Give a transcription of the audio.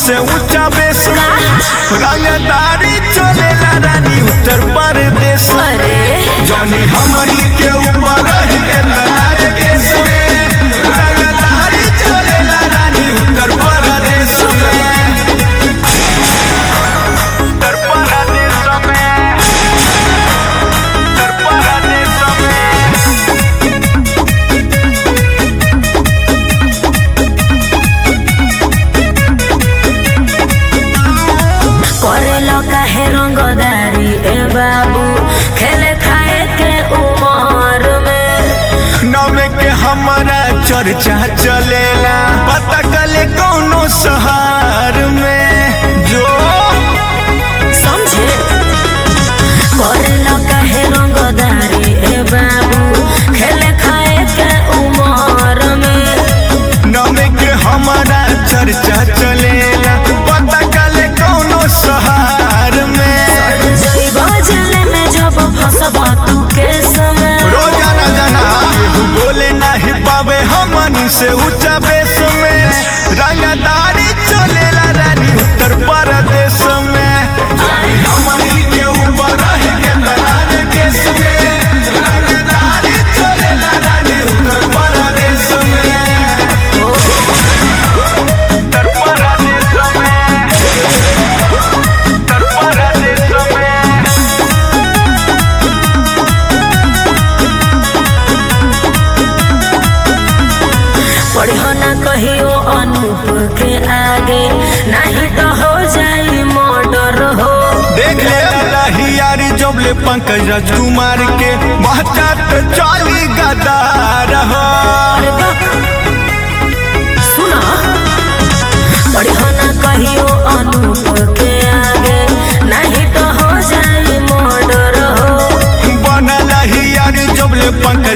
से ऊंचा बेस रंगदारी चलेला रानी उत्तर प्रदेश अरे जानी हमनी के ऊपर है नाच केस में रंगदारी चलेला रानी उत्तर प्रदेश में उत्तर प्रदेश में उत्तर प्रदेश में करेलो काहे रंगदारी ए बाबू खेले खाए के उमर में नवे के हमारा चर्चा चलेला पता कले कौनो शहर में जो समझे करेलो काहे रंगदारी ए बाबू खेले खाए के उमर में नवे के हमारा चर्चा चलेला पता कले कौनो शहर में जई बजले में जब फसबा तू के समय रोजाना जाना केहू बोले नहीं पावे हमनी से ऊंचा बेस में रंगदारी चलेला रानी उत्तर प्रदेश में हमनी के ऊपर है के दलाल केस में रंगदारी चलेला रानी उत्तर प्रदेश में उत्तर प्रदेश में उत्तर प्रदेश में पढ़ो ना कहियो अनूप के आगे नहीं तो हो जाई मर्डर हो देख ले लहियारी जबले पंकज राजकुमार के महतात चाली गदार हो अरे बाप सुना पढ़ो ना कहियो अनूप के आगे नहीं तो हो जाई मर्डर हो बन लहियारी जबले पंकज